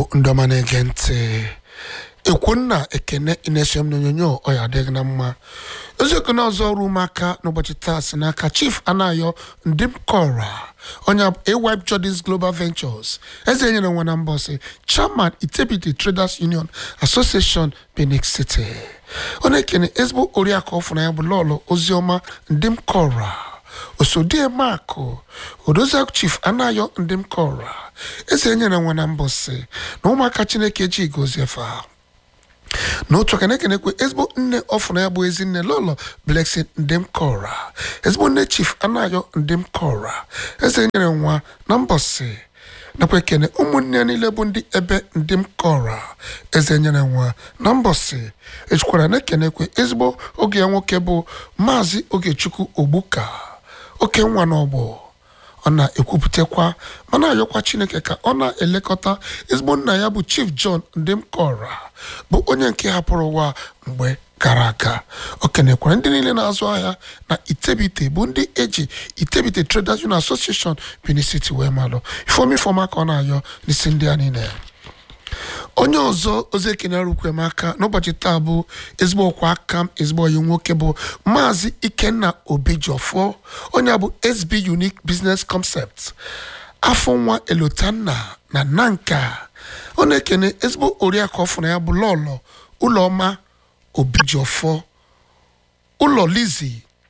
igbo ndị ọma na-ege ntị ekwunna ekene inesom n'onyonyo ọya adịghị na mma eziokwu na ọzọ ọrụ ụmụaka n'ụbọchị taa si n'aka chief anayo ndim kora onye awipe jordis global ventures eze nyere nwa na mbọsị chairman itebiti traders union association benin city ọ na-ekene ezigbo oriakụ ọfụna ya bụ lọlọ oziọma ndim kora osodie makụ odoziakụ chief anayo ndim kora eze nyere nwa na mbọsị na ụmụaka chineke ji goziefa n'otu aka na-ekenekwe ezigbo nne ọfụna ya bụ ezinne lọlọ blessing ndem kora ezigbo nne chief anayo ndem kora eze nyere nwa na mbọsị nakwa ekene ụmụnne ya niile bụ ndị ebe ndem kora eze nyere nwa na mbọsị ejikwara na-ekenekwe ezigbo oge ya nwoke bụ maazị ogechukwu ogbuka oke nwa n'ọgbọ ọ na-ekwupụtakwa ma na-ayọkwa chineke ka ọ na-elekọta ezigbo nna ya bụ chief john ndemkora bụ onye nke hapụrụ ụwa mgbe gara aga o kenekwara ndị niile na-azụ ahịa na itebite bụ ndị eji itebite traders union association benin city wee malụ ifeomi ifeọma ka ọ na-ayọ n'isi ndị a niile onye ọzọ ozi ekene rukwe m aka n'ụbọchị taa bụ ezigbo ọkwa aka m ezigbo onye nwoke bụ maazị ikenna obijiọfọ onye a bụ sb unique business concept afọ nwa elotanna na nanka ọ na-ekene ezigbo oriakụ ọfụna ya bụ lọlọ ụlọma obijiọfọ ụlọ lizi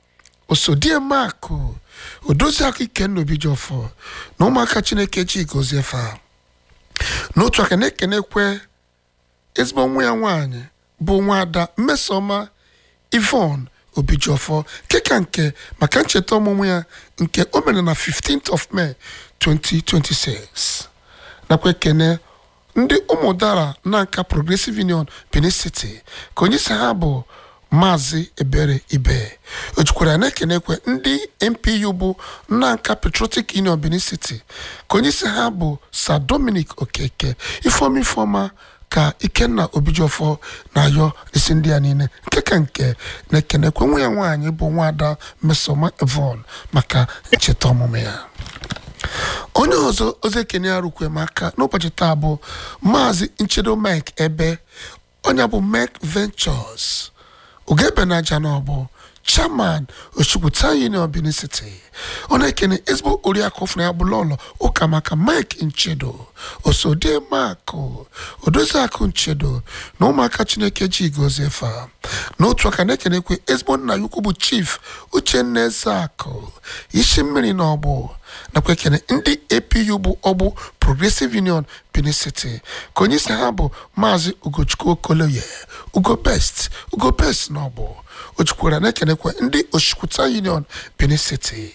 osodiemakụ odoziakụ ikenna obijiọfọ na ụmụaka chineke ji goziefa n'otu aka na-ekenekwe ezigbo nwa ya nwaanyị bụ nwaada mmesoma ivon obijiọfọ keka nke maka ncheta ọmụmụ ya nke o mere na 15th of May 2026 nakwa ekene ndị ụmụdara na nka progressive union benin city ka onye isi ha bụ maazị ebere ibe o jikwara na-ekenekwe ndị mpu bụ nnanka patriotic union benin city ka onye isi ha bụ sir dominic okeke ifeoma ifeoma ka ikenna obijiọfọ na-ayọ isi ndị a niile nke ka nke na-ekenekwe nwa ya nwaanyị bụ nwaada mesoma evon maka ncheta ọmụmụ ya onye ọzọ ozi ekene ya rukwe m aka n'ụbọchị taa bụ maazị nchedo mike ebe onye bụ mek ventures ugebenaja na ọbụ chairman oshukwuta union benin city ọ na-ekene ezigbo oriakụ ọfụna ya bụ lọlọ ụka maka mike nchedo osodie makụ odoziakụ nchedo na ụmụaka chineke ji goziefa n'otu aka na-ekenekwe ezigbo nna ya ukwu bụ chief uchenna ezeakụ isi mmiri na ọgbụ nakwa ekene ndị apu bụ ọgbụ progressive union benin city ka onye isi ha bụ maazị ugochukwu okoloye ugo best ugo best na ọgbụ o jikwara na-ekenekwa ndị oshikwuta union benin city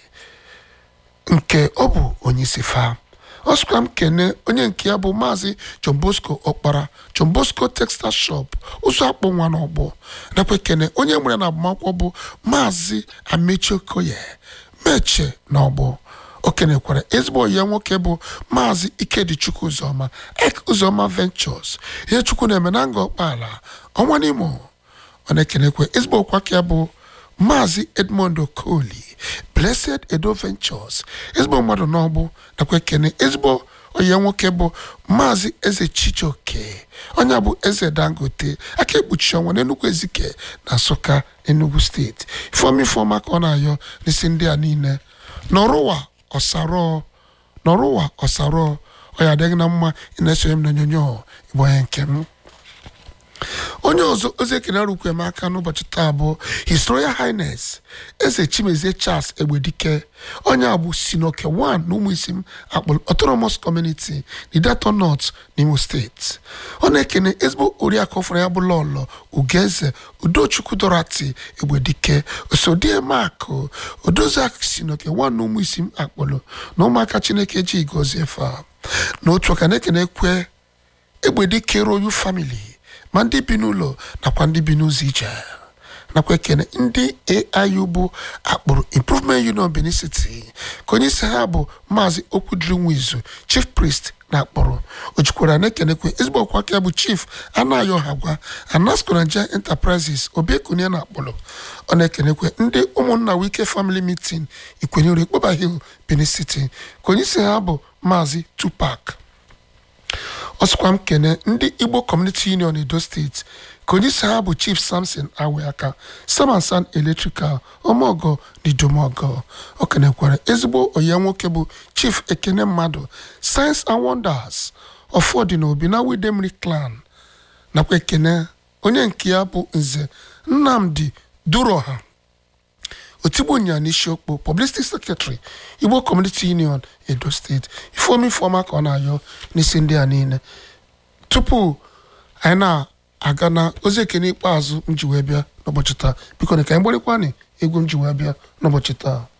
nke ọ bụ onye isi fa ọ sịkwa m kene onye nke ya bụ maazị john bosco ọkpara john bosco textile shop ụzọ akpụ nwa n'ọgbọ nakwa ekene onye nwere na agbamakwụkwọ bụ maazị amechi okoye meche n'ọgbọ o kenekwara ezigbo ya nwoke bụ maazị ikedichukwu ụzọma ek ụzọma ventures ihe chukwu na-eme na nga ọkpala ọnwa n'imo ọ na-ekenekwe ezigbo ọkwa ka ya bụ maazị edmond okoli blessed edo ventures ezigbo mmadụ n'ọgbụ nakwa ekene ezigbo onye nwoke bụ maazị eze chijoke onye bụ eze dangote aka ekpuchi ọnwa n'enugwu ezike na nsụka enugu steeti ifeoma ifeoma ka ọ na-ayọ n'isi ndị a niile n'ọrụwa ọsarọ n'ọrụwa ọsarọ ọ ya adịghị na mma ị na-esonye m n'onyonyo igbo onye nke m onye ọzọ ozi ekene arụkwe m aka n'ụbọchị taa bụ his royal highness eze chimezie charles egbedike onye a bụ sinoke 1 na ụmụ isi m akpọrọ autonomous community nidato north n'imo steeti ọ na-ekene ezigbo oriakụ ọfụrụ ya bụ lọlọ ugeze udochukwu dorati egbedike osodiemakụ odoziakụ sinoke 1 na ụmụ isi m akpọrọ na ụmụaka chineke ji gozie fa n'otu aka na-ekene kwe egbedike royal family ma ndị bi n'ụlọ nakwa ndị bi n'ụzọ ije nakwa ekene ndị aiu bụ akpụrụ improvement union benin city ka onye isi ha bụ maazị okwudiri nwizu chief priest na akpọrọ o jikwara na-ekenekwe ezigbo ọkwa aka bụ chief anayo hagwa anasco nigeria enterprises obiekunie na akpọrọ ọ na-ekenekwe ndị ụmụnna wike family meeting ikwenyere ikpoba hill benin city ka onye isi ha bụ maazị tupac ọsịkwa m kene ndị igbo community union edo steeti ka onye isi ha bụ chief samson aweaka samansan electrical ọmọgọ na idomọgọ o kenekwara ezigbo onye nwoke bụ chief ekene mmadụ science and wonders ọfọdụ na obi na widemri clan nakwa ekene onye nke ya bụ nze nnamdi duroha otigbu nya n'isiokpo publicity secretary igbo community union edo steeti ifeomi ifeọma ka ọ na-ayọ n'isi ndị a niile tupu anyị na-aga na ozi ekene ikpeazụ m ji wee bịa n'ụbọchị taa biko na ka anyị gbarịkwanị egwu m ji wee bịa n'ụbọchị taa